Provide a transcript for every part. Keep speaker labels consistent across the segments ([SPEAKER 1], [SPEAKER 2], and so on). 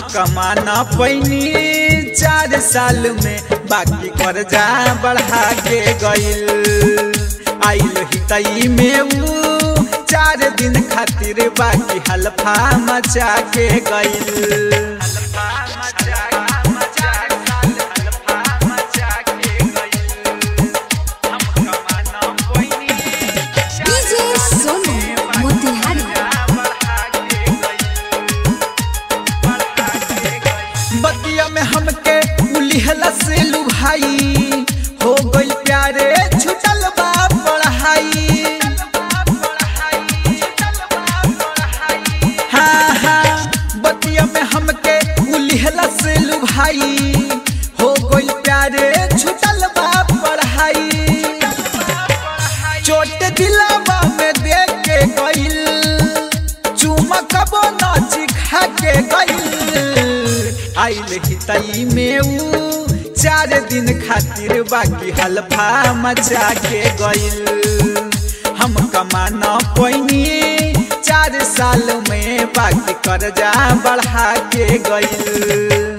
[SPEAKER 1] कमा न पैनी चार साल में बाकी कर्जा बढ़ा के गइल आइल हितई में ऊ चार दिन खातिर बाकी हल्फा मचा के गइल
[SPEAKER 2] डीजे सोनू मोतिहारी
[SPEAKER 1] बतिया में हमके उलिहला से लुभाई हो गइल प्यारे छुटल बा पढ़ाई हाँ हाँ बतिया में हमके उलिहला से लुभाई हो गइल प्यारे छुटल बा पढ़ाई चोट दिलावा में देख के गइल चुमकबो नाच खा के गइल आइल हितई में ऊ चार दिन खातिर बाकी हल्फा मचा के गइल हम कमा न पैनी चार साल में बाकी कर्जा बढ़ा के गइल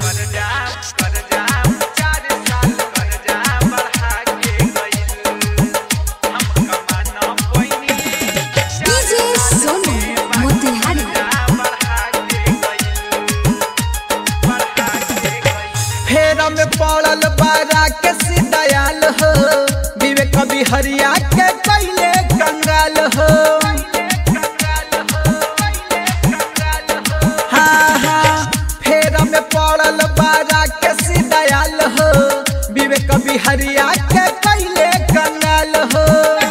[SPEAKER 2] डीजे सोनू मोतिहारी
[SPEAKER 1] फेरा में पड़ल बारा के दयाल हो विवेक बिहरिया के कैले कंगाल हो हाँ हाँ फेरा में पड़ल बारा के दयाल हो विवेक बिहरिया के कैले कंगाल हो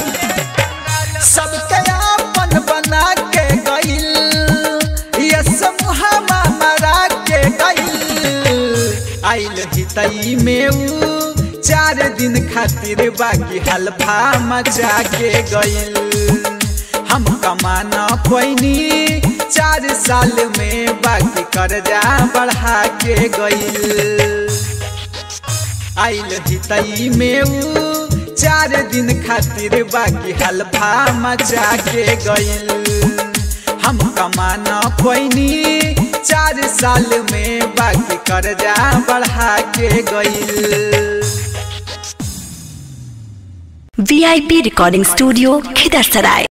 [SPEAKER 1] सबके अपन बना के गइल ये समूहमा मरा के गइल आइल हितई में ऊ चार दिन खातिर बाकी हल्फा मचा के गइल हम कमा न पैनी चार साल में बाकी कर्जा बढ़ा के गइल आइल हितई में ऊ चार दिन खातिर बाकी हल्फा मचा के गइल हम कमा न पैनी चार साल में बाकी कर्जा बढ़ा के गइल
[SPEAKER 3] वीआईपी रिकॉर्डिंग स्टूडियो खिदर सराय